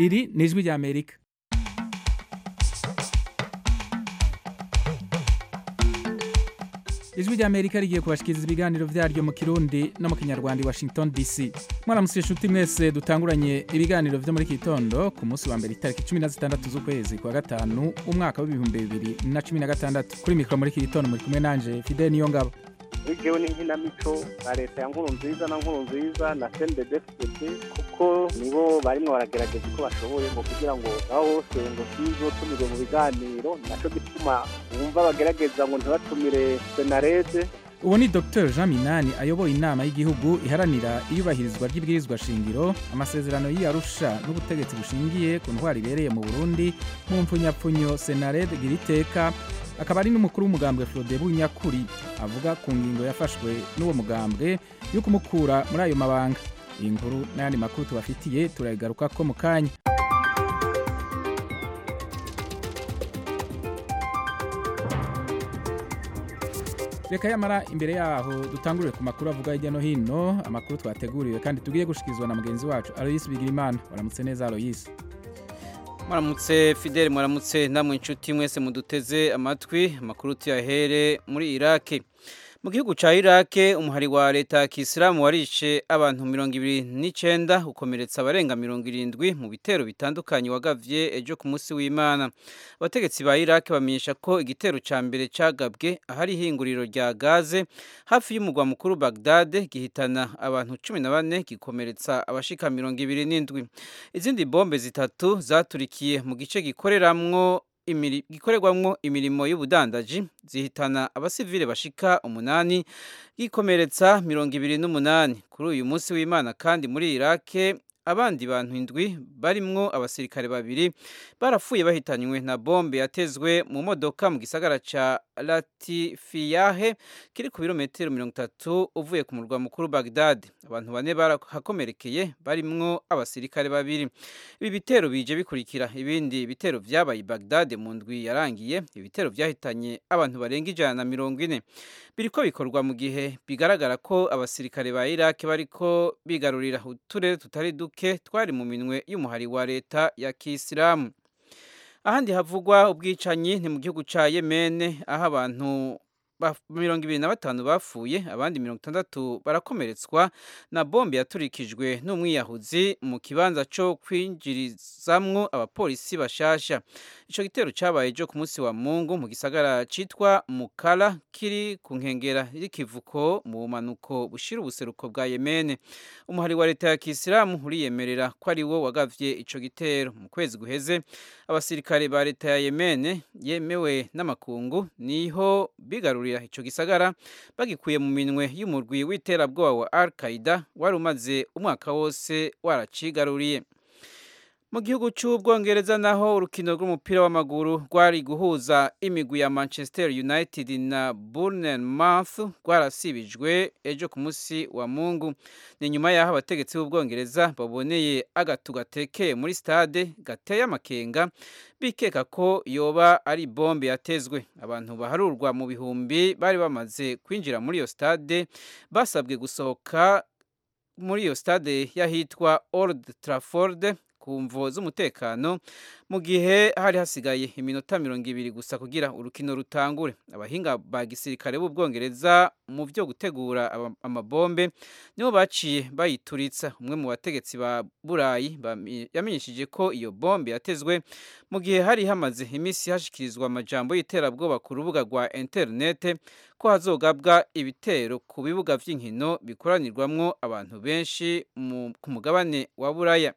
iri ni ijwi rya amerika ijwi rya amerika rigiye kubashikiriza ibiganiro vyaryo mu kirundi no mu kinyarwanda i washington dc mwaramutse inshuti mwese dutanguranye ibiganiro vyo muri iki gitondo ku munsi wa mbere itariki cumi na zitandatu z'ukwezi kwa gatanu umwaka w'ibihumbi bibiri na cumi na gatandatu kuri mikoro muri iki gitondo muri kumwe nanje fidel niyo ngabo bitewe n'inkinamico na leta ya nkuru nziza na nkuru nziza na cndfct kuko nibo barimo baragerageza uko bashoboye ngo kugira ngo aho hose ngo sizotumirwe mu biganiro naco gituma bumva bagerageza ngo ntibatumire senarede uwo ni dr jean minani ayoboye inama y'igihugu iharanira iyubahirizwa ry'ibwirizwa shingiro amasezerano y'iyarusha n'ubutegetsi bushingiye ku ntwaro ibereye mu burundi mu mpfunyapfunyo senared giriteka akaba ari n'umukuru w'umugambwe Frodebu Nyakuri avuga ku ngingo yafashwe n'uwo mugambwe yo kumukura muri ayo mabanga iyi nkuru n'ayandi makuru tubafitiye turayigaruka ko mu kanya reka yamara imbere yaho dutangurire ku makuru avuga hirya no hino amakuru twateguriwe kandi tugiye gushikirizwa na mugenzi wacu Aloysi Bigirimana waramutse neza Aloysi mwaramutse fideli mwaramutse namwe inshuti mwese muduteze amatwi amakuru tuyahere muri iraki mu gihugu cya iraki umuhari wa leta ya kisilamu warishe abantu mirongo ibiri n'icyenda ukomeretsa abarenga mirongo irindwi mu bitero bitandukanye wagavye ejo ku munsi w'imana abategetsi ba iraki bamenyesha ko igitero cya mbere cyagabwe ahari ihinguriro rya gaze hafi y'umugwa mukuru bagdade gihitana abantu cumi na bane gikomeretsa abashika mirongo ibiri n'indwi izindi bombe zitatu zaturikiye mu gice gikoreramwo gikorerwamwo imirimo y'ubudandaji zihitana abasivile bashika umunani gikomeretsa mirongo ibiri n'umunani kuri uyu munsi w'imana kandi muri irake abandi bantu indwi barimwo abasirikare babiri barapfuye bahitanywe na bombe yatezwe mu modoka mu gisagara ca latifiyahe kiri ku birometero mirongo itatu uvuye ku murwa mukuru bagdad abantu bane barahakomerekeye barimwo abasirikare babiri ibi bitero bije bikurikira ibindi bitero vyabaye i bagdad mu ndwi yarangiye ibitero vyahitanye abantu barenga ijana na mirongo ine biriko bikorwa mu gihe bigaragara ko abasirikare ba iraki bariko bigarurira uturere tutari duke twari mu minwe y'umuhari wa leta ya kisilamu ahandi havugwa ubwicanyi ni mu gihugu ca yemene aho abantu mirongo ibiri na batanu bapfuye abandi mirongo itandatu barakomeretswa na bombe yaturikijwe n'umwiyahuzi mu kibanza co kwinjirizamwo abapolisi bashasha ico gitero cabaye ejo ku munsi wa mungu mu gisagara citwa mukala kiri ku nkengera y'ikivuko mu bumanuko bushira ubuseruko bwa yemene umuhari wa leta ya kisilamu uriyemerera ko ari wo wagavye ico gitero mu kwezi guheze abasirikare ba leta ya yemene yemewe n'amakungu niho bigarurira ico gisagara bagikuye mu minwe y'umurwi w'iterabwoba wa al qaida wari umaze umwaka wose waracigaruriye mu gihugu cy'ubwongereza naho urukino rw'umupira w'amaguru rwari guhuza imigwi ya manchester united na bournemouth rwarasibijwe ejo ku munsi wa mungu ni nyuma y'aho abategetsi b'ubwongereza baboneye agatu gatekeye muri stade gateye amakenga bikeka ko yoba ari bombe yatezwe abantu baharurwa mu bihumbi bari bamaze kwinjira muri iyo stade basabwe gusohoka muri iyo stade y'ahitwa old trafford ku mvo z'umutekano mu gihe hari hasigaye iminota mirongo ibiri gusa kugira urukino rutangure abahinga ba gisirikare b'ubwongereza mu byo gutegura amabombe nibo baciye bayituritsa umwe mu bategetsi ba burayi yamenyesheje ko iyo bombe yatezwe mu gihe hari hamaze iminsi hashikirizwa amajambo y'iterabwoba ku rubuga rwa interinete ko hazogabwa ibitero ku bibuga by'inkino bikoranirwamwo abantu benshi ku mugabane wa buraya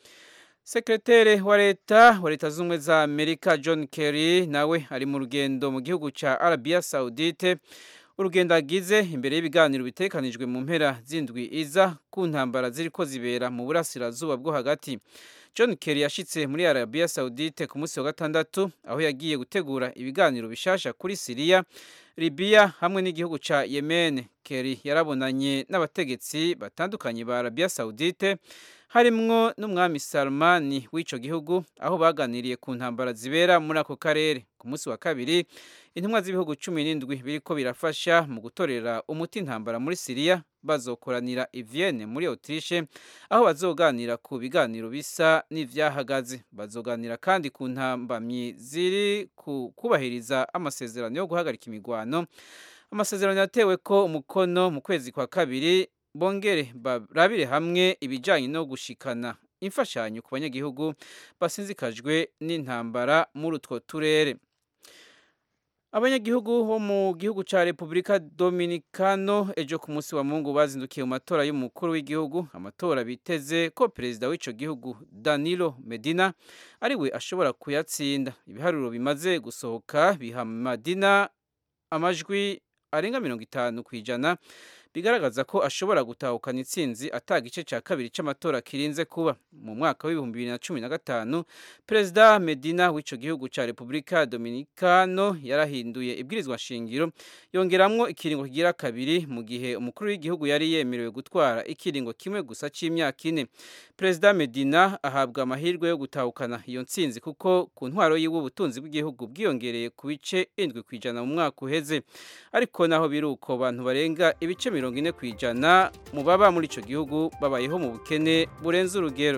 sekretere wa leta wa leta z'ubumwe za amerika john kerry nawe ari mu rugendo mu gihugu cya arabia saudite urugendo agize imbere y'ibiganiro bitekanijwe mu mpera z'indwi iza ku ntambara ziri ko zibera mu burasirazuba bwo hagati john kerry yashitse muri arabia saudite ku munsi wa gatandatu aho yagiye gutegura ibiganiro bishasha kuri siriya libiya hamwe n'igihugu cya yemen kerry yarabonanye n'abategetsi batandukanye ba arabia saudite harimwo n'umwami Salmani w'ico gihugu aho baganiriye ku ntambara zibera muri ako karere ku munsi wa kabiri intumwa z'ibihugu cumi n'indwi biriko birafasha mu gutorera umuti intambara muri siriya bazokoranira i Vienne muri autriche aho bazoganira ku biganiro bisa n'ivyahagaze bazoganira kandi ku ntambamyi ziri ku kubahiriza amasezerano yo guhagarika imigwano amasezerano yatewe ko umukono mu kwezi kwa kabiri bongere barabire hamwe ibijanye no gushikana imfashanyo ku banyagihugu basinzikajwe n'intambara muri utwo turere abanyagihugu bo mu gihugu ca Republika Dominicano ejo ku munsi wa Mungu bazindukiye mu matora y'umukuru w'igihugu amatora biteze ko perezida w'ico gihugu Danilo Medina ariwe ashobora kuyatsinda ibiharuro bimaze gusohoka biha Medina amajwi arenga mirongo itanu ku ijana bigaragaza ko ashobora gutahukana intsinzi ata gice cya kabiri cy'amatora kirinze kuba mu mwaka w'ibihumbi bibiri na cumi na gatanu perezida medina w'icyo gihugu cya repubulika dominikano yarahinduye ibwirizwa shingiro yongeramwo ikiringo kigira kabiri mu gihe umukuru w'igihugu yari yemerewe gutwara ikiringo kimwe gusa cy'imyaka ine perezida medina ahabwa amahirwe yo gutahukana iyo ntsinzi kuko ku ntwaro yiwe ubutunzi bw'igihugu bwiyongereye ku bice indwi ku ijana mu mwaka uheze ariko naho biri uko abantu barenga ibice mirongo ine ku ijana mu baba muri icyo gihugu babayeho mu bukene burenze urugero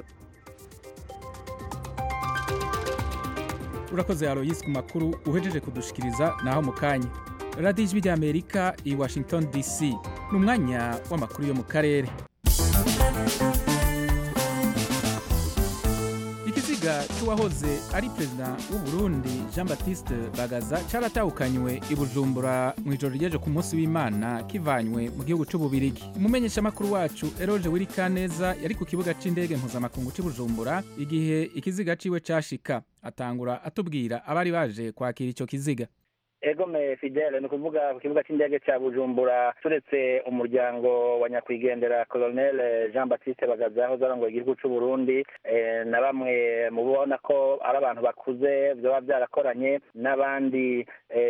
urakoze aroyisi ku makuru uhejeje kudushikiriza naho mu kanya radiyo ijwi ry'amerika i washington dc ni umwanya w'amakuru yo mu karere ikiziga cy'uwahoze ari perezida w'u Burundi jean batiste bagaza cyaratahukanywe i bujumbura mu ijoro ryeje ku munsi w'imana kivanywe mu gihugu cy'ububirigi umumenyeshamakuru wacu eroge wirikaneza yari ku kibuga cy'indege mpuzamakungu cy'i bujumbura igihe ikiziga ciwe cashika atangura atubwira abari baje kwakira icyo kiziga egome fidele ni ukuvuga ku kibuga cy'indege cya bujumbura turetse umuryango wa nyakwigendera colonel jean batiste bagaza aho zarongoye igihugu cy'u burundi na bamwe mu bona ko ari abantu bakuze byaba byarakoranye n'abandi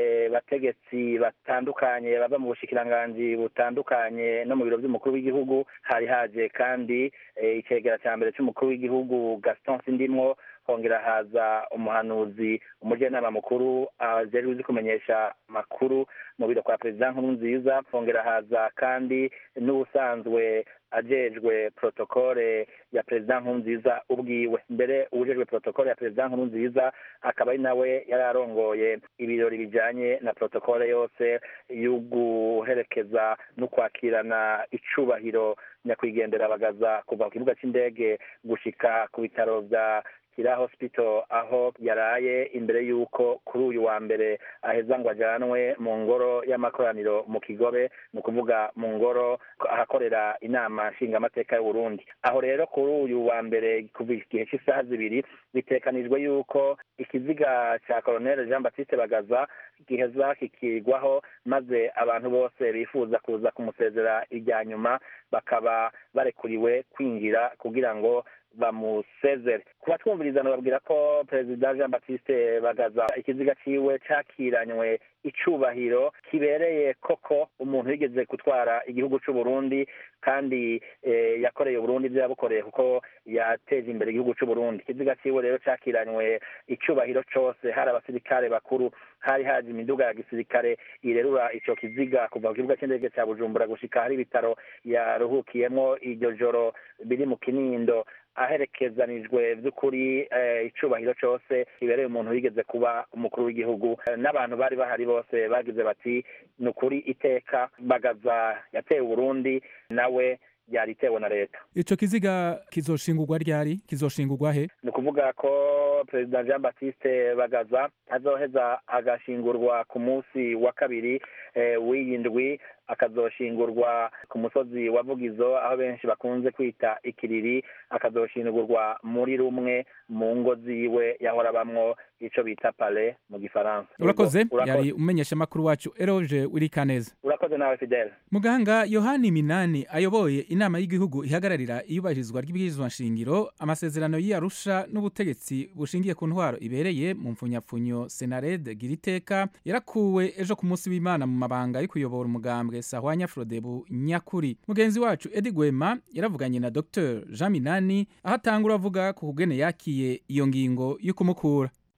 bategetsi batandukanye bava mu bushikiranganji butandukanye no mu biro by'umukuru w'igihugu hari haje kandi icegera cya mbere cy'umukuru w'igihugu gaston sindimwo hongera haza umuhanuzi umujyanama mukuru ajejwe uzi kumenyesha makuru mu biro kwa perezida nkuru nziza hongera haza kandi n'ubusanzwe ajejwe protokole ya perezida nkuru nziza ubwiwe mbere uwujejwe protokole ya perezida nkuru nziza akaba ari nawe yari arongoye ibirori bijanye na protokole yose yo guherekeza no kwakirana icubahiro nyakwigendera bagaza kuva ku kibuga c'indege gushika ku bitaro vya kira hospital aho yaraye imbere y'uko kuri uyu wa mbere aheza ngo ajyanwe mu ngoro y'amakoraniro mu kigobe ni ukuvuga mu ngoro ahakorera inama nshingamateka y'uburundi aho rero kuri uyu wa mbere kuva igihe cy'isaha zibiri bitekanijwe y'uko ikiziga cya colonel jean batiste bagaza giheza kikigwaho maze abantu bose bifuza kuza kumusezera irya nyuma bakaba barekuriwe kwinjira kugira ngo bamusezere kuba twumviriza babwira ko perezida jean batiste bagaza ikiziga ciwe cakiranywe icubahiro kibereye koko umuntu yigeze gutwara igihugu c'uburundi kandi yakoreye uburundi ibyo yabukoreye kuko yateje imbere igihugu c'uburundi ikiziga ciwe rero cakiranywe icubahiro cose hari abasirikare bakuru hari haje imiduga ya gisirikare irerura ico kiziga kuva ku kibuga c'indege ca bujumbura gushika hari ibitaro yaruhukiyemwo iryo joro biri mu kinindo aherekezanijwe by'ukuri icubahiro cyose kibereye umuntu wigeze kuba umukuru w'igihugu n'abantu bari bahari bose bagize bati ni ukuri iteka bagaza yateye uburundi nawe yaritewe na leta ico kiziga kizoshingurwa ryari kizoshingurwa he ni ukuvuga ko perezida jean batiste bagaza azoheza agashingurwa ku munsi wa kabiri w'iyi ndwi akazoshingurwa ku musozi wa vugizo aho benshi bakunze kwita ikiriri akazoshingurwa muri rumwe mu ngo ziwe yahora bamwo ico bita pale mu gifaransa urakoze yari umenyesha makuru wacu eroge wirikaneza urakoze nawe fidele muganga yohani minani ayoboye inama y'igihugu ihagararira iyubahirizwa ry'ibwirizwa nshingiro amasezerano y'iyarusha n'ubutegetsi bushingiye ku ntwaro ibereye mu mfunyapfunyo senarede giriteka yarakuwe ejo ku munsi w'imana mu mabanga yo kuyobora umugambwe sahwanya frodebu nyakuri mugenzi wacu edi gwema yaravuganye na dr jean minani aho atangura avuga ku kugene yakiye iyo ngingo yo kumukura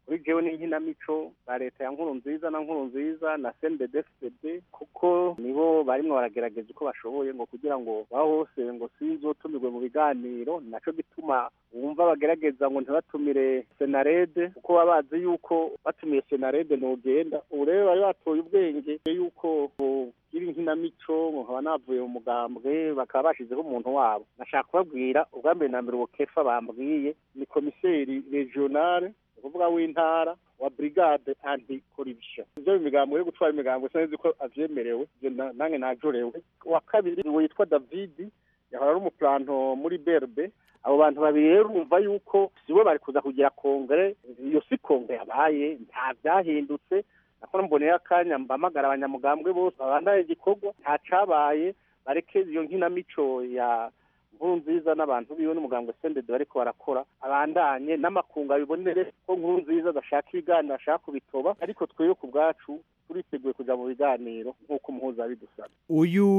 kuri jewe n'inkinamico ba leta ya nkuru nziza na nkuru nziza na CNDD-FDD kuko nibo barimwo baragerageza uko bashoboye ngo kugira ngo baho hose ngo sinzotumirwe mu biganiro naco gituma wumva bagerageza ngo ntibatumire senarede kuko baba bazi yuko batumiye senarede ntugenda ubu rero bari batoye ubwenge yuko gira inkinamico nkaba navuye mu mugambwe bakaba bashizeho umuntu wabo nashaka kubabwira ubwa mbere na mbere ubukefa bambwiye ni komiseri regionale ukuvuga w'intara wa brigade anti corruption ivyo imigambo yo gutwara imigambo sinzi ko avyemerewe ivyo nange najorewe wa kabiri witwa david yahora ari umuplanto muri berbe abo bantu babiri rero urumva yuko sibo bari kuza kugira kongere iyo si kongere yabaye nta vyahindutse nakora mboneye akanya mbamagara abanyamugambwe bose babandaye igikorwa nta cabaye bareke iyo nkinamico ya nkuru nziza n'abantu biwe n'umugambwe sendede bariko barakora abandanye n'amakungu abibonere ko nkuru nziza adashaka ibiganiro ashaka kubitoba ariko twebwe ku bwacu turiteguye kuja mu biganiro nk'uko umuhuza bidusaba uyu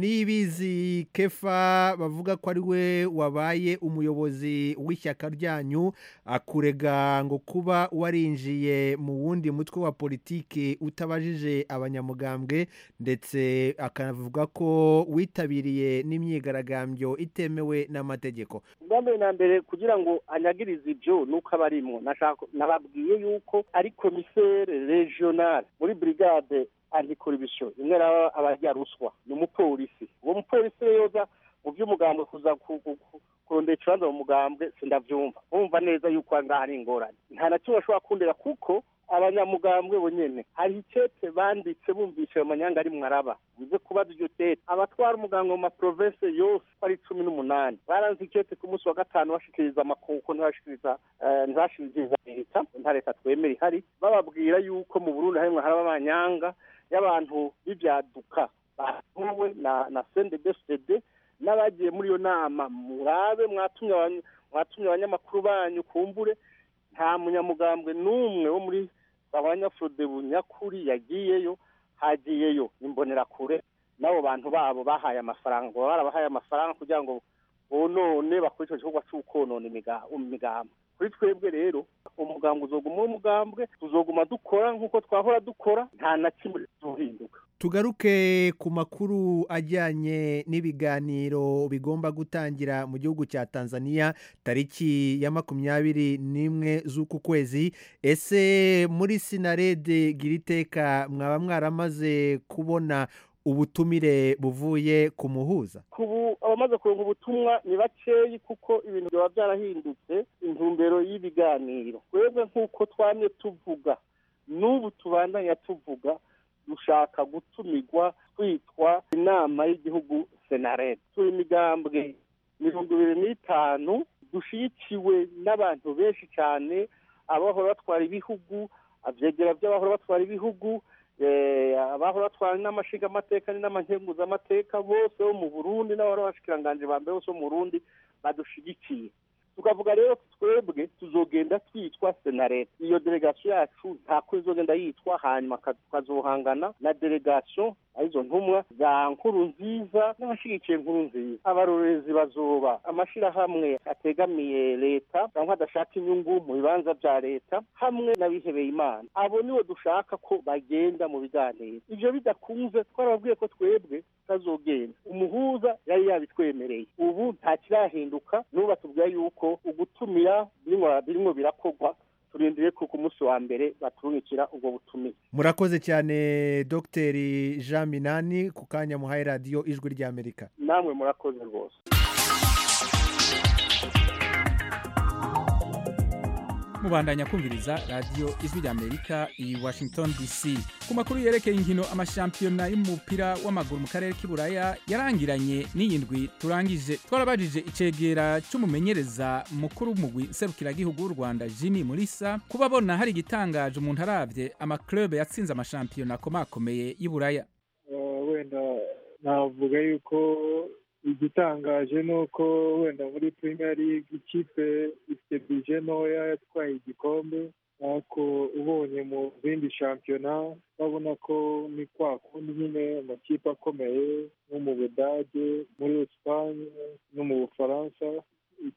nibizi kefa bavuga ko ari we wabaye umuyobozi w'ishyaka ryanyu akurega ngo kuba warinjiye mu wundi mutwe wa politiki utabajije abanyamugambwe ndetse akanavuga ko witabiriye n'imyigaragambyo itemewe n'amategeko ubwa mbere na mbere kugira ngo anyagirize ibyo nuko aba arimwo nababwiye yuko ari komisere regionale muri brigade antikoribisiyo imwe raba abarya ruswa ni umupolisi uwo mupolisi rero yoza mu by'umugambwe kuza kurondera ikibanza mu mugambwe sindabyumva bumva neza yuko ngaha ari ingorane nta na kimwe bashobora kundera kuko abanyamugambwe bonyene hari icete banditse bumvishe ayo manyanga ari mwaraba bize kubaza iryo tete abatwara umuganga mu maprovense yose ko ari cumi n'umunani baranze icete ku munsi wa gatanu bashikiriza amakuko ntibashikiriza ntibashikiriza leta nta leta twemera ihari bababwira yuko mu burundi harimwo haraba amanyanga y'abantu b'ivyaduka batuwe na na CNDD-FDD n'abagiye muri iyo nama murabe mwatumye mwatumye abanyamakuru banyu kumbure nta munyamugambwe n'umwe wo muri abanyafurode bunyakuri yagiyeyo hagiyeyo imbonerakure n'abo bantu babo bahaye amafaranga baba barabahaye amafaranga kugira ngo bonone bakore icyo gikorwa cy'ukonona imigambi kuri twebwe rero umugambwe uzoguma umugambwe tuzoguma dukora nk'uko twahora dukora nta na kimwe tuzohinduka tugaruke ku makuru ajyanye n'ibiganiro bigomba gutangira mu gihugu cya tanzania tariki ya makumyabiri n'imwe z'uku kwezi ese muri sinarede giriteka mwaba mwaramaze kubona ubutumire buvuye ku muhuza kubu abamaze kuronka ubutumwa ni bakeyi kuko ibintu byaba byarahindutse intumbero y'ibiganiro twebwe nk'uko twamye tuvuga n'ubu tubandanya tuvuga dushaka gutumirwa twitwa inama y'igihugu senarete turi imigambwe mirongo ibiri n'itanu dushyigikiwe n'abantu benshi cyane abahora batwara ibihugu abyegera by'abahora batwara ibihugu abahora batwara n'amashinga amateka n'amankenguzamateka bose bo mu burundi n'abahora bashikiranganje ba mbere bose bo mu burundi badushigikiye tukavuga rero twebwe tuzogenda twitwa senarete iyo delegasiyo yacu ntako izogenda yitwa hanyuma tukazohangana na delegasiyo arizo ntumwa za nkuru nziza n'abashyigikiye nkuru nziza abarorezi bazoba amashyirahamwe ategamiye leta cyangwa adashaka inyungu mu bibanza bya leta hamwe n'abihebeye imana abo nibo dushaka ko bagenda mu biganiro ibyo bidakunze twarababwiye ko twebwe tutazogenda umuhuza yari yabitwemereye ubu nta kirahinduka n'ubu batubwira yuko ugutumira birimo birakorwa turindiriye ko ku munsi wa mbere baturungikira ubwo butumire murakoze cyane dogiteri jean minani ku kanya muhaye radiyo ijwi ry'amerika namwe murakoze rwose mubandanya kumviriza radiyo ijwi ry'amerika i washington dc ku makuru yerekeye inkino amashampiyona y'umupira w'amaguru mu karere k'iburaya yarangiranye n'iyindwi turangije twarabajije icegera cy'umumenyereza mukuru w'umugwi serukiragihugu w'u rwanda jimmy murisa kuba abona hari igitangaje umuntu arabye amaklube yatsinze amashampiyona akomakomeye y'iburaya wenda navuga yuko igitangaje ni uko wenda muri premier league ikipe ifite bije ntoya yatwaye igikombe ariko ubonye mu zindi shampiyona urabona ko ni kwa kundi nyine amakipe akomeye nko mu budage muri esipanye no mu bufaransa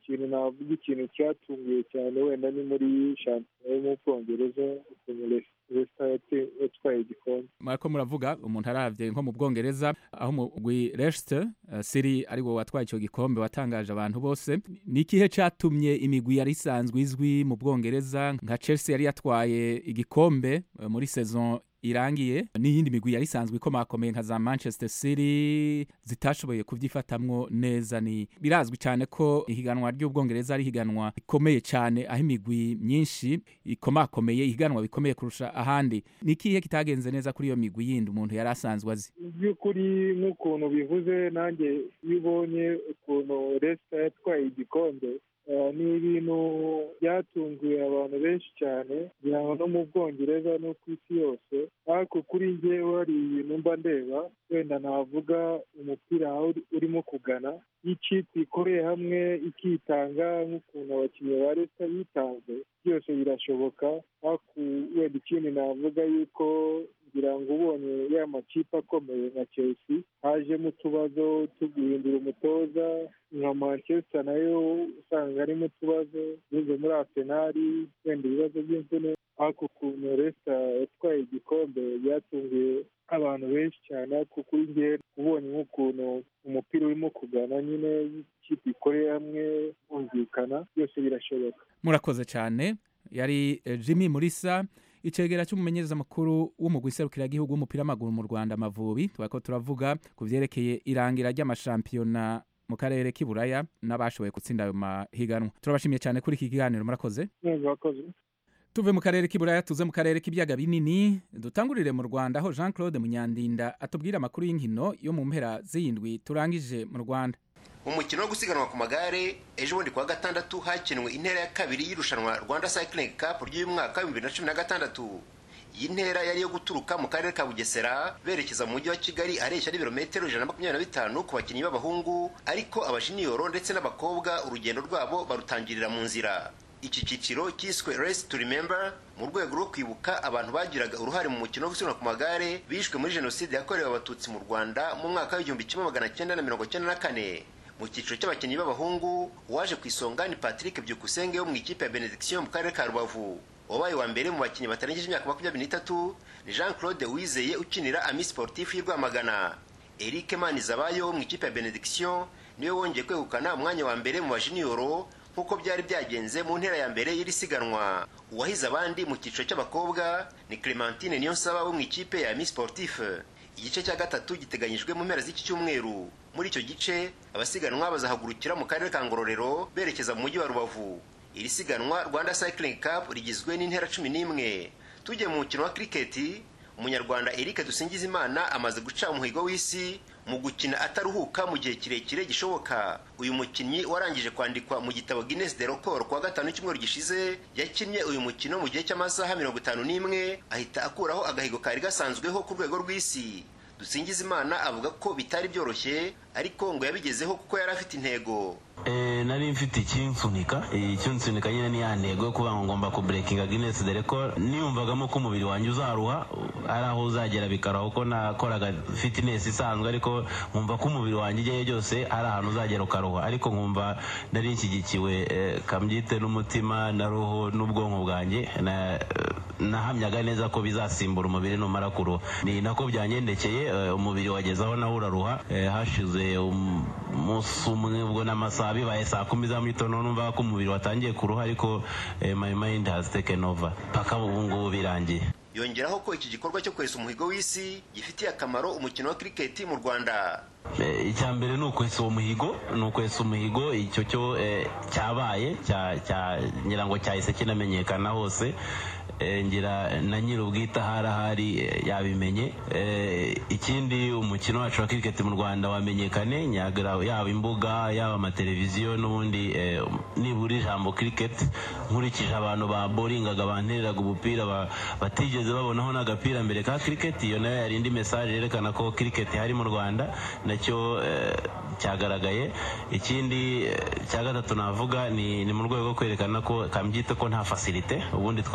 ikintu navuga ikintu cyatunguye cyane wenda ni muri shampiyona yo mu bwongereza ukuntu resita yatwaye igikombe murako muravuga umuntu aravye nko mu bwongereza aho umugwi Leicester uh, City ari wo watwaye ico gikombe watangaje abantu bose ni ikihe catumye imigwi yari isanzwe izwi mu bwongereza nka Chelsea yari yatwaye igikombe uh, muri saison irangiye n'iyindi migwi yari isanzwe ikomakomeye nka za Manchester City zitashoboye kuvyifatamwo neza ni birazwi cyane ko ihiganwa ry'ubwongereza ari ihiganwa rikomeye cyane aho imigwi myinshi ikomakomeye ihiganwa bikomeye kurusha ahandi ni ikihe kitagenze neza kuri iyo migwi yindi umuntu yari asanzwe azi by'ukuri nk'ukuntu bivuze nanjye iyo ubonye ukuntu resita yatwaye igikombe ni ibintu byatunguye abantu benshi cyane kugira ngo no mu bwongereza no ku isi yose ariko kuri njyewe hari ibintu mba ndeba wenda navuga umupira urimo kugana iyo ikipe ikoreye hamwe ikitanga nk'ukuntu abakinnyi ba leta bitanze byose birashoboka ariko wenda ikindi navuga yuko kugira ngo ubonye ya makipe akomeye nka chelsea hajemo utubazo tuguhindura umutoza nka manchester nayo usanga harimo utubazo bize muri arsenali wenda ibibazo by'imvune ariko ukuntu resita yatwaye igikombe byatunguye abantu benshi cyane ariko kuri njye ubonye nk'ukuntu umupira urimo kugana nyine ikipe ikoreye hamwe bumvikana byose birashoboka murakoze cyane yari jimmy murisa icegera cy'umumenyereza mukuru w'umugwi serukiragihugu w'umupira w'amaguru mu rwanda amavubi turako turavuga ku vyerekeye irangira ry'amashampiyona mu karere k'iburaya n'abashoboye gutsinda ayo mahiganwa turabashimiye cyane kuri iki kiganiro murakoze murakoze tuve mu karere k'iburaya tuze mu karere k'ibiyaga binini dutangurire mu rwanda aho jean claude munyandinda atubwira amakuru y'inkino yo mu mpera z'iyindwi turangije mu rwanda umukino wo gusiganwa ku magare ejo bundi kuwa gatandatu hakinwe intera ya kabiri y'irushanwa rwanda cycling cup ry'uyu mwaka w'ibihumbi bibiri na cumi na gatandatu iyi ntera yari iyo guturuka mu karere ka bugesera berekeza mu mujyi wa kigali areshya n'ibirometero ijana na makumyabiri na bitanu ku bakinnyi b'abahungu ariko abajiniyoro ndetse n'abakobwa urugendo rwabo barutangirira mu nzira iki cyiciro cyiswe race to remember mu rwego rwo kwibuka abantu bagiraga uruhare mu mukino wo gusiganwa ku magare bishwe muri jenoside yakorewe abatutsi mu rwanda mu mwaka w'igihumbi kimwe magana cyenda na mirongo cyenda na kane mu cyiciro cy'abakinnyi b'abahungu uwaje ku isonga ni patrick byukusenge wo mu ikipe ya benediction mu karere ka rubavu wabaye wa mbere mu bakinnyi batarengeje imyaka makumyabiri n'itatu ni jean claude wizeye ukinira ami sportif y'i rwamagana eric manizabayo wo mu ikipe ya benediction niwe wongeye kwegukana umwanya wa mbere mu bajiniyoro nk'uko byari byagenze mu ntera ya mbere y'iri siganwa uwahize abandi mu cyiciro cy'abakobwa ni clementine niyonsaba wo mu ikipe ya ami sportif igice cya gatatu giteganyijwe mu mpera z'iki cyumweru muri icyo gice abasiganwa bazahagurukira mu karere ka ngororero berekeza mu mujyi wa rubavu iri siganwa rwanda cycling cup rigizwe n'intera cumi n'imwe tujye mu mukino wa kiriketi umunyarwanda eric dusingizimana amaze guca umuhigo w'isi mu gukina ataruhuka mu gihe kirekire gishoboka uyu mukinnyi warangije kwandikwa mu gitabo guinness de record kuwa gatanu cyumweru gishize yakinnye uyu mukino mu gihe cy'amasaha mirongo itanu n'imwe ahita akuraho agahigo kari gasanzweho ku rwego rw'isi dusingizimana avuga ko bitari byoroshye ariko ngo yabigezeho kuko yari afite intego nari mfite ikinsunika ikinsunika nyine ni ya ntego yo kuvuga ngo ngomba kuburekinga guinness de record niyumvagamo ko umubiri wanjye uzaruha ari aho uzagera bikaraho ko nakoraga fitness isanzwe ariko nkumva ko umubiri wanjye igihe byose ari ahantu uzagera ukaruha ariko nkumva nari nshyigikiwe kambyite n'umutima na roho n'ubwonko bwanjye nahamyaga neza ko bizasimbura umubiri numara kuruha ni nako byangendekeye umubiri wageze aho nawe uraruha hashize umunsi umwe ubwo n'amasaha bibaye saa kumi za mu gitondo numva ko umubiri watangiye kuruha ariko my mind has taken over paka ubu ngubu birangiye yongeraho ko iki gikorwa cyo kwesa umuhigo w'isi gifitiye akamaro umukino wa kiriketi mu rwanda icya mbere ni ukwesa uwo muhigo ni ukwesa umuhigo icyo cyo cyabaye ngira ngo cyahise kinamenyekana hose ngira na nyir'ubwite ahari ahari yabimenye ikindi umukino wacu wa kiriketi mu rwanda wamenyekane yaba imbuga yaba amateleviziyo n'ubundi nibura ijambo kiriketi nkurikije abantu baboringaga bantereraga umupira batigeze babonaho n'agapira mbere ka kiriketi iyo nayo yari indi mesaje yerekana ko kiriketi hari mu rwanda nacyo cyagaragaye ikindi cya gatatu navuga ni mu rwego rwo kwerekana ko kambyite ko nta fasilite ubundi twari dufite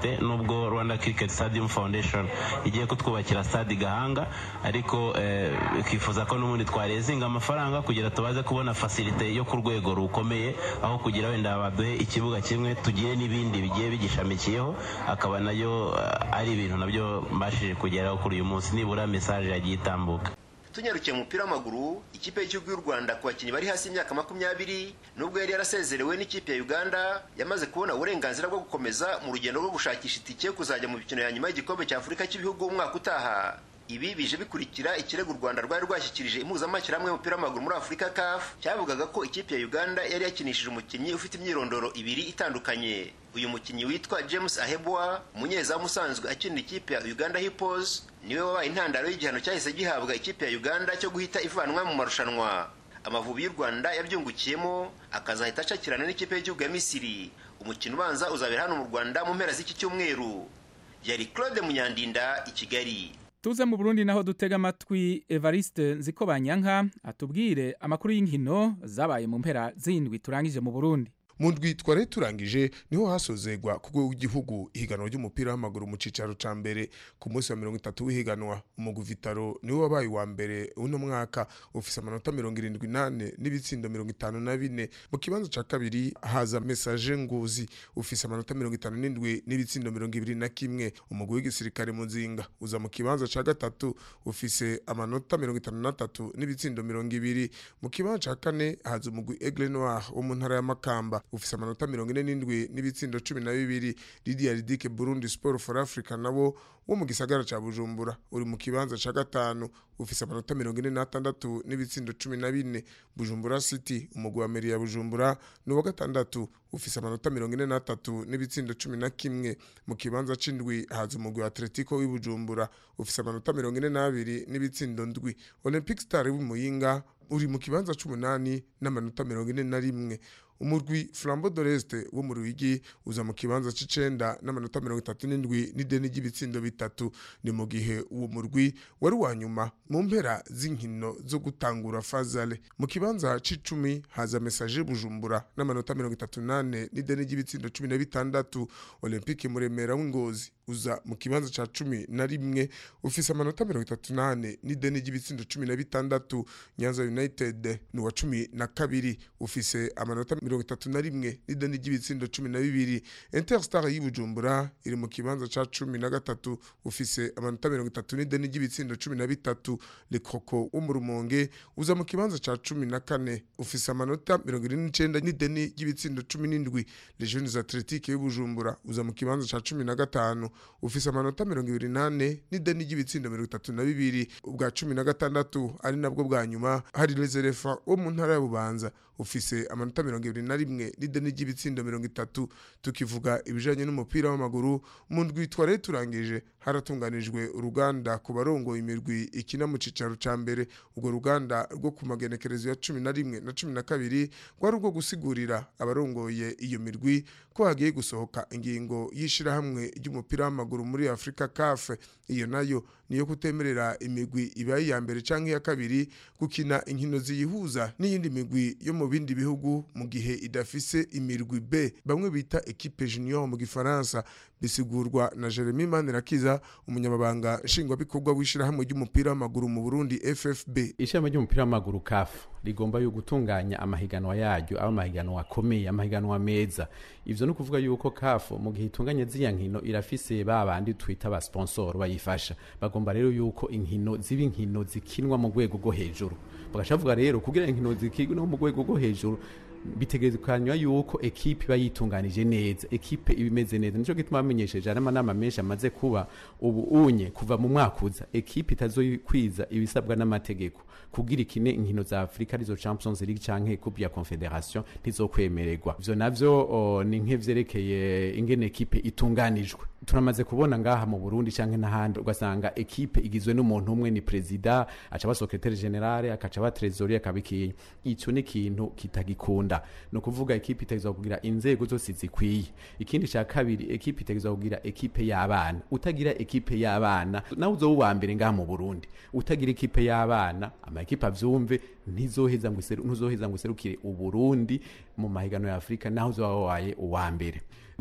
dufite nubwo rwanda cricket stadium foundation igiye kutwubakira stade gahanga ariko twifuza ko n'ubundi twarezinga amafaranga kugira tubaze kubona fasilite yo ku rwego rukomeye aho kugira wenda baduhe ikibuga kimwe tugire n'ibindi bigiye bigishamikiyeho akaba nayo ari ibintu nabyo mbashije kugeraho kuri uyu munsi nibura mesaje yagiye itambuka tunyarukiye mu mupira w'amaguru ikipe y'igihugu y'u rwanda ku bakinnyi bari hasi y'imyaka makumyabiri nubwo yari yarasezerewe n'ikipe ya uganda yamaze kubona uburenganzira bwo gukomeza mu rugendo rwo gushakisha itike yo kuzajya mu mikino ya nyuma y'igikombe cya afurika cy'ibihugu umwaka utaha ibi bije bikurikira ikirego u rwanda rwari rwashyikirije impuzamashyirahamwe y'umupira w'amaguru muri afurika caf cyavugaga ko ikipe ya uganda yari yakinishije umukinnyi ufite imyirondoro ibiri itandukanye uyu mukinnyi witwa james ahebwa umunyezamu usanzwe akinira ikipe ya uganda hippos niwe wabaye intandaro y'igihano cyahise gihabwa ikipe ya uganda cyo guhita ivanwa mu marushanwa amavubi y'u rwanda yabyungukiyemo akazahita acakirana n'ikipe y'igihugu ya misiri umukino ubanza uzabera hano mu rwanda mu mpera z'iki cyumweru yari claude munyandinda i kigali tuze mu burundi naho dutega amatwi evariste nziko banyanka atubwire amakuru y'inkino zabaye mu mpera z'indwi turangije mu burundi mu ndwi twari turangije niho hasozegwa ku rwego rw'igihugu ihiganwa ry'umupira w'amaguru mu cyicaro cya mbere ku munsi wa mirongo itatu w'ihiganwa umugwi vitaro niwe wabaye uwa mbere uno mwaka ufise amanota mirongo irindwi n'ane n'ibitsindo mirongo itanu na bine mu kibanza cya kabiri haza mesaje nguzi ufise amanota mirongo itanu n'indwi n'ibitsindo mirongo ibiri na kimwe umugwi w'igisirikare mu nzinga uza mu kibanza cya gatatu ufise amanota mirongo itanu n'atatu n'ibitsindo mirongo ibiri mu kibanza cya kane haza umugwi aigle noir wo mu ntara ya makamba ufise amanota mirongo ine n'indwi n'ibitsindo cumi na bibiri lidia ridike burundi sport for africa nabo wo mu gisagara ca bujumbura uri mu kibanza ca gatanu ufise amanota mirongo ine n'atandatu n'ibitsindo cumi na bine bujumbura city umugwi wa meri ya bujumbura ni uwa gatandatu ufise amanota mirongo ine n'atatu n'ibitsindo cumi na kimwe mu kibanza c'indwi haza umugwi wa atletico w'i bujumbura ufise amanota mirongo ine n'abiri n'ibitsindo ndwi olympic star w'imuyinga uri mu kibanza c'umunani n'amanota mirongo ine na rimwe umurwi flambo doreste wo mu ruyigi uza mu kibanza c'icenda n'amanota mirongo itatu n'indwi n'ideni ry'ibitsindo bitatu ni mu gihe uwo murwi wari uwa nyuma mu mpera z'inkino zo gutangura fazale mu kibanza c'icumi haza mesaje bujumbura n'amanota mirongo itatu n'ane n'ideni ry'ibitsindo cumi na bitandatu olympique muremera w'ingozi uza mu kibanza ca cumi na rimwe ufise amanota mirongo itatu n'ane n'ideni ry'ibitsindo cumi na bitandatu nyanza united ni uwa cumi na kabiri ufise amanota mirongo itatu na rimwe n'ideni ry'ibitsindo cumi na bibiri interstar y'ibujumbura iri mu kibanza ca cumi na gatatu ufise amanota mirongo itatu n'ideni ry'ibitsindo cumi na bitatu le croco wo mu rumonge uza mu kibanza ca cumi na kane ufise amanota mirongo ine n'icenda n'ideni ry'ibitsindo cumi n'indwi les jeunes atletique y'ibujumbura uza mu kibanza ca cumi na gatanu ufise amanota mirongo ibiri n'ane n'ideni ry'ibitsindo mirongo itatu na bibiri ubwa cumi na gatandatu ari nabwo bwa nyuma hari reserefa wo mu ntara ya bubanza ufise amanota mirongo ibiri na rimwe n'ideni ry'ibitsindo mirongo itatu tukivuga ibijanye n'umupira w'amaguru mu ndwi twari turangije haratunganijwe uruganda ku barongoye imirwi ikina mu cicaro ca mbere urwo ruganda rwo ku magenekerezo ya cumi na rimwe na cumi na kabiri rwari urwo gusigurira abarongoye iyo mirwi ko hagiye gusohoka ingingo y'ishirahamwe ry'umupira w'amaguru muri afurika kafe iyo nayo niyo kutemerera imigwi ibaye iya mbere canke iya kabiri gukina inkino ziyihuza n'iyindi migwi yo mu bindi bihugu mu gihe idafise imirwi B bamwe bita equipe junior mu gifaransa bisigurwa na Jeremy Manirakiza umunyamabanga nshingwabikorwa w'ishirahamwe ry'umupira w'amaguru mu Burundi FFB ishirahamwe ry'umupira w'amaguru CAF rigomba yo gutunganya amahiganwa yaryo aba amahiganwa akomeye amahiganwa meza ivyo no kuvuga yuko CAF mu gihe itunganya ziya nkino irafise ba bandi twita ba sponsor bayifasha bagomba rero yuko inkino ziba inkino zikinwa mu rwego rwo hejuru bagashavuga rero kugira inkino zikinwa mu rwego rwo hejuru bitegekanywa yuko ekipe iba yitunganije neza ekipe iba imeze neza nico gituma bamenyesheje ari amanama menshi amaze kuba ubu unye kuva mu mwaka uza ekipe itazokwiza ibisabwa n'amategeko kugira ikine inkino za Afrika arizo Champions League canke Coupe ya Confederation ntizokwemererwa ivyo navyo o, ni nk'ivyerekeye ingene ekipe itunganijwe turamaze kubona ngaha mu Burundi canke n'ahandi ugasanga ekipe igizwe n'umuntu umwe ni president aca ba secrétaire général akaca ba trésorier akabikiye ico ni ikintu kitagikunda no kuvuga ekipe itagizwa kugira inzego zose zikwiye ikindi ca kabiri ekipe itagizwa kugira ekipe y'abana utagira ekipe y'abana nawe uzo uwa mbere ngaha mu Burundi utagira ekipe y'abana ama ekipe avyumve ntizoheza ngo iseru ntuzoheza ngo iserukire uburundi mu mahiganano ya Afrika naho uzoba waye uwa mbere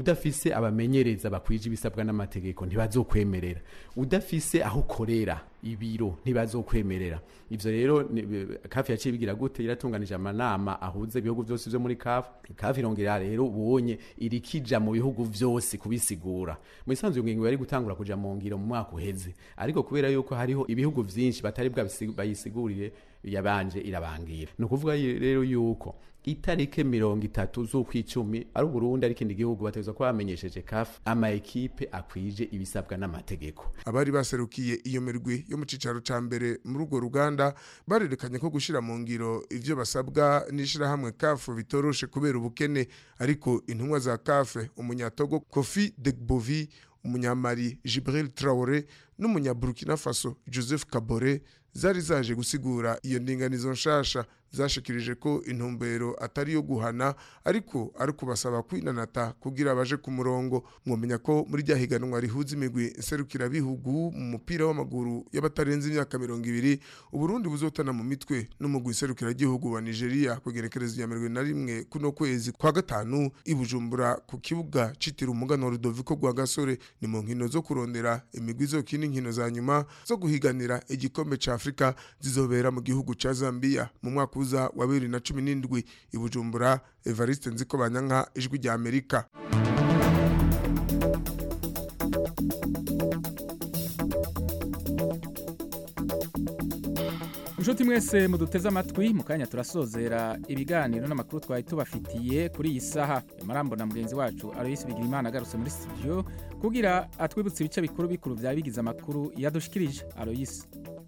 udafise abamenyereza bakwije ibisabwa n'amategeko ntibazokwemerera udafise aho ukorera ibiro ntibazokwemerera ivyo rero ni- kafi yaciye bigira gute iratunganije amanama ahuza ibihugu vyose vyo muri kafi kafi irongera rero ubonye irikija mu bihugu vyose kubisigura mu isanzwe iyo ngingo yari gutangura kuja mu ngiro mu mwaka uheze ariko kubera yuko hariho ibihugu vyinshi batari bwabisi- bayisigurire yabanje irabangira ni ukuvuga ye- rero yuko itarike mirongo itatu z'ukwicumi ari uburundi ari ikindi gihugu bategerezwa kuba bamenyesheje kafi ama ekipe akwije ibisabwa n'amategeko abari baserukiye iyo mirwi yo mu cicaro ca mbere muri urwo ruganda barerekanye ko gushira mu ngiro ivyo basabwa n'ishirahamwe kafu bitoroshe kubera ubukene ariko intumwa za kafe umunyatogo kofi degbovi umunyamari jibril traore n'umunyaburkina faso joseph kabore zari zaje gusigura iyo ndinganizo nshasha zashikirije ko intumbero atari iyo guhana ariko ari kubasaba kwinanata kugira baje ku murongo mwomenya ko muri rya higanwa rihuza imigwi nserukirabihugu mu mupira w'amaguru y'abatarenze imyaka mirongo ibiri uburundi buzotana mu mitwe n'umugwi nserukiragihugu wa nigeria kugerekereza iya mirongo ine na rimwe kuno kwezi kwa gatanu i bujumbura ku kibuga citira umugano wa rudoviko rwa gasore ni mu nkino zo kurondera imigwi izokina inkino za nyuma zo guhiganira igikombe ca afurika zizobera mu gihugu ca zambia mu mwaka uza wa bibiri na cumi n'indwi i bujumbura evariste nziko banyanka ijwi rya amerika inshuti mwese muduteze amatwi mu kanya turasozera ibiganiro n'amakuru twari tubafitiye kuri iyi saha amarambo na mugenzi wacu aloyisi bigirimana agarutse muri studio kugira atwibutse ibice bikuru bikuru byaba bigize amakuru yadushikirije aloyisi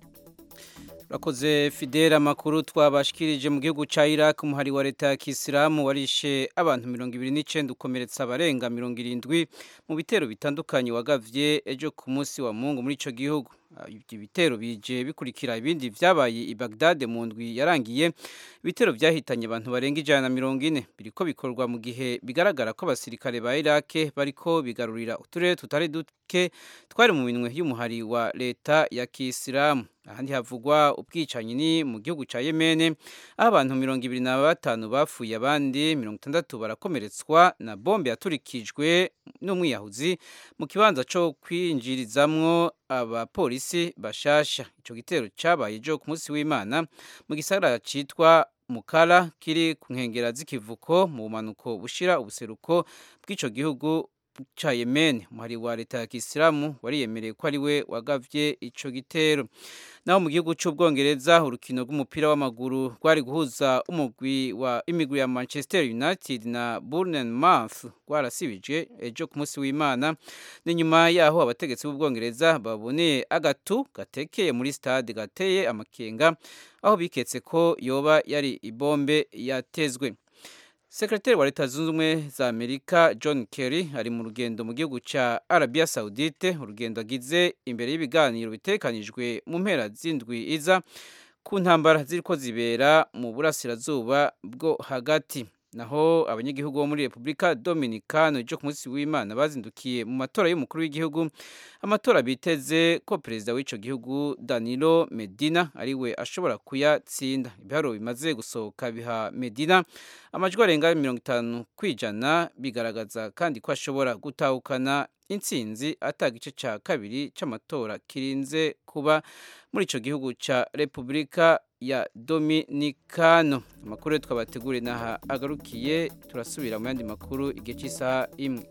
Urakoze Fidel amakuru twabashikirije mu gihugu ca Iraq umuhari wa leta ya Kisilamu warishe abantu 29 ukomeretsa abarenga 70 mu bitero bitandukanye wagavye ejo ku munsi wa Mungu muri ico gihugu ibyo bitero bije bikurikira ibindi vyabaye i Baghdad mu ndwi yarangiye ibitero vyahitanye abantu barenga ijana na mirongo ine biriko bikorwa mu gihe bigaragara ko abasirikare ba Iraq bariko bigarurira uturere tutari duke twari mu minwe y'umuhari wa leta ya Kisilamu ahandi havugwa ubwicanyi ni mu gihugu ca Yemen aho abantu mirongo ibiri na batanu bapfuye abandi mirongo itandatu barakomeretswa na bombe yaturikijwe n'umwiyahuzi mu kibanza co kwinjirizamwo abapolisi bashasha ico gitero cabaye ejo ku munsi w'Imana mu gisagara citwa Mukara kiri ku nkengera z'ikivuko mu bumanuko bushira ubuseruko bw'ico gihugu ca Yemen umuhari wa leta ya Kisilamu wariyemereye ko ari we wagavye ico gitero naho mu gihugu c'ubwongereza urukino rw'umupira w'amaguru rwari guhuza umugwi wa imigwi ya Manchester United na Bournemouth rwarasibije ejo ku munsi w'Imana ni nyuma yaho abategetsi b'ubwongereza baboneye agatu gatekeye muri stade gateye amakenga aho biketse ko yoba yari ibombe yatezwe Sekretari wa Leta Zunze Ubumwe za Amerika John Kerry ari mu rugendo mu gihugu ca Arabia Saudite urugendo agize imbere y'ibiganiro bitekanijwe mu mpera z'indwi iza ku ntambara ziriko zibera mu burasirazuba bwo hagati naho abanyagihugu bo muri Republika Dominicano ejo ku munsi w'Imana bazindukiye mu matora y'umukuru w'igihugu amatora biteze ko perezida w'ico gihugu Danilo Medina ariwe ashobora kuyatsinda ibiharuro bimaze gusohoka biha Medina amajwi arenga mirongo itanu kwijana bigaragaza kandi ko ashobora gutahukana intsinzi ata gice ca kabiri c'amatora kirinze kuba muri ico gihugu ca Republika ya Dominicano amakuru twabategure naha agarukiye turasubira mu yandi makuru igihe cy'isaha imwe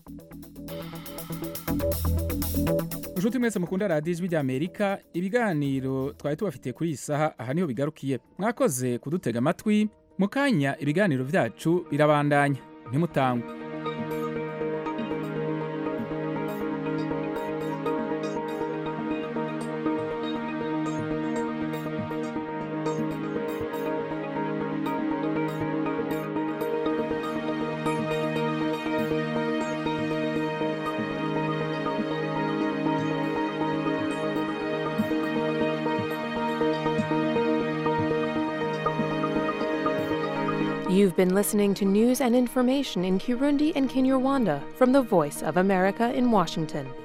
Nshuti mwese mukunda radiyo ijwi ry'Amerika ibiganiro twari tubafitiye kuri iyi saha aha niho bigarukiye mwakoze kudutega amatwi mu kanya ibiganiro byacu birabandanya ntimutangwe You've been listening to news and information in Kirundi and Kinyarwanda from the Voice of America in Washington.